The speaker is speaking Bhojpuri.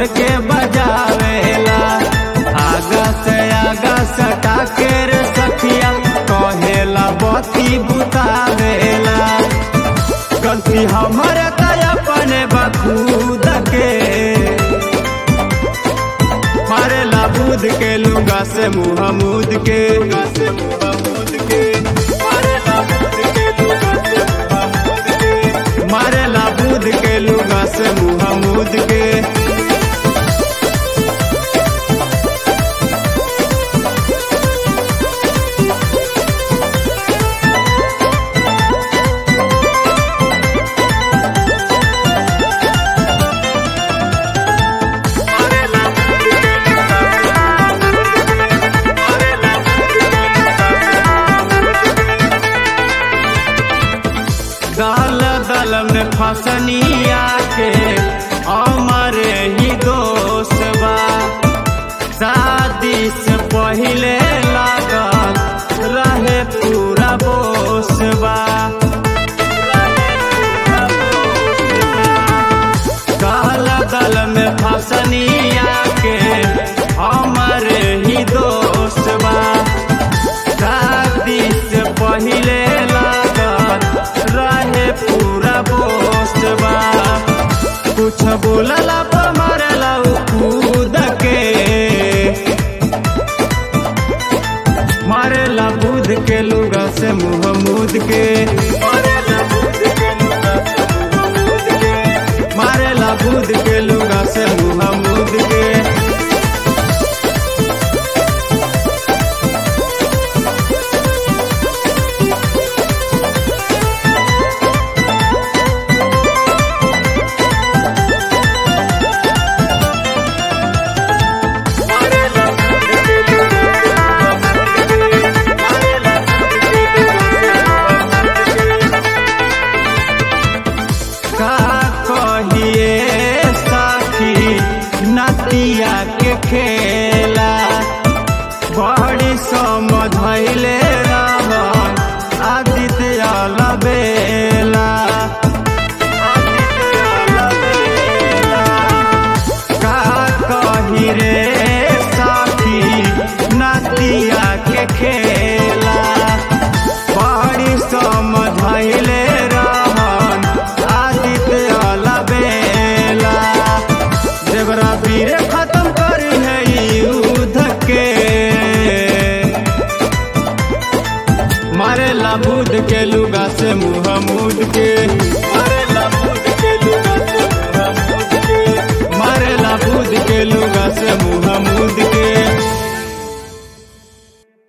छोड़ के बजावेला आगा से आगा सटा के रे सखिया कहेला बती बुतावेला गलती हमारे तय अपने बखूद के मारेला बूद के लुगा से मुँह मूद के मारेला बूद के लुगा से मुँह मूद के दल दल में फसनिया के हमारे ही दोस्त बा शादी से पहले लागल रहे पूरा बोस बा दल दल में फसनिया के हमारे ही दोस्त बा शादी से पहले लागल रहे पूरा पोस्ट बा कुछ बोलला पर मारला उ कूद के मारेला बूद के लुगा से मुँह मूद के मारेला बूद के लुगा से मुँह मूद के का कहिए साथी नतिया के खेला बड़ी समझैले रहन आदित्य अलबेला का कही रे साथी नतिया के खेला बड़ी समझैले रहन आदित्य अलबेला देवरा वीर खत्म करी है युद्ध के मारेला बूद के लुगा से मुँह मूद के मारेला बूद के लुगा से मुँह मूद के मारेला बूद के लुगा से मुँह मूद